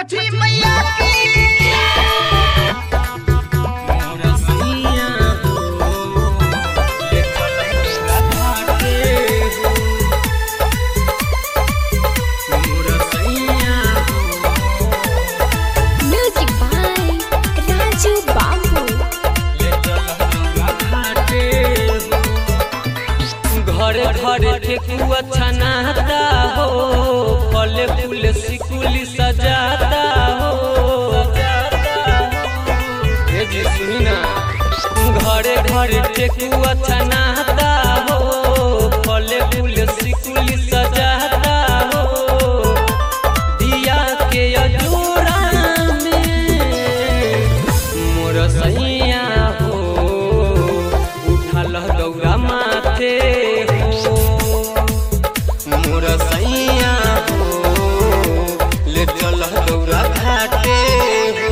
छठी मैया की Music by Raju Babu. घरे घरे ठेकुआ छनाता हो फल फूल सिकुली सजाता हो हे जी सुनी ना घरे घरे ठेकुआ छनाता हो फल फूल सिकुली सजाता हो दिया के अजूरा में मोर सैया हो उठल गौरा माथे हो मोर सैया हो ले चल गौरा घाटे हो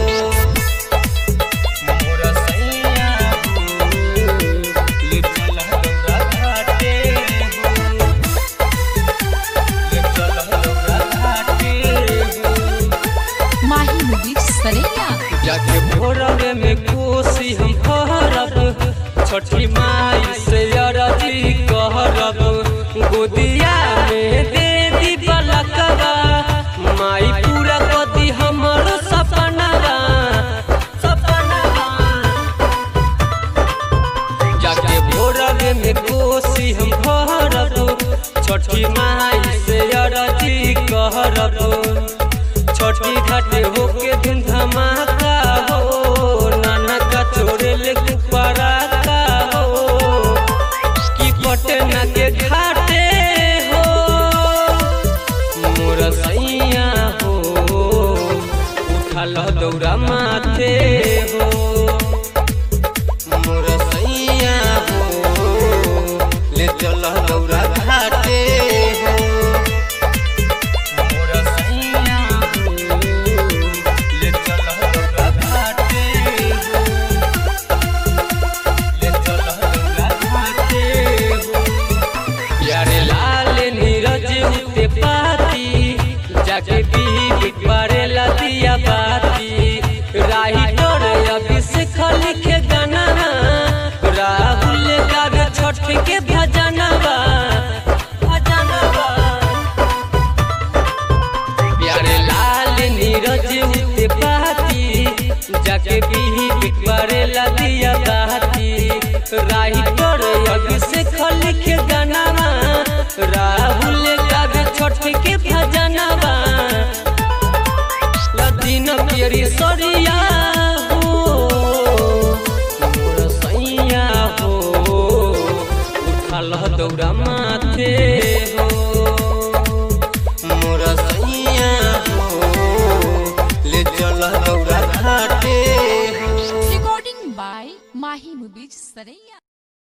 मोर सैया हो ले चल गौरा घाटे हो ले चल गौरा घाटे हो Mahi Movies Saraiya. जाके भोरवे में कोसी हम कहरब छठी माई से अरजी कहरब गोदिया में दे दी बलकवा माई पूरा कदी हमर सपनवा सपनवा जाके भोरवे में कोसी हम भरब छठी माई से अरजी कहरब छठी घाटे होके धुन धमाका हो नाना का छोड़े ले पराका हो कि पटना के घाटे हो मोर सैया हो उठल दौरा माथे हो मोर सैया हो ले चल दौरा घाटे हो मोर सैया हो ले चल दौरा घाटे हो ले चल दौरा घाटे हो प्यारे लाल नीरज उते पाती जाके बीबी पारे लदिया बाती राही तोर अभिषेक लिखे गाना राहुल गावे छठ के भजनवा भजनवा प्यारे लाल नीरज उते पाती जाके बीबी पारे लदिया बाती राही तोर अभिषेक लिखे गानावा राहुल गावे छठ के भजनवा लदीन पियरी सरिया हो मोर सैया हो उठल दौरा माथे हो मोर सैया हो ले चल दौरा घाटे हो Recording by Mahi Movies Saraiya.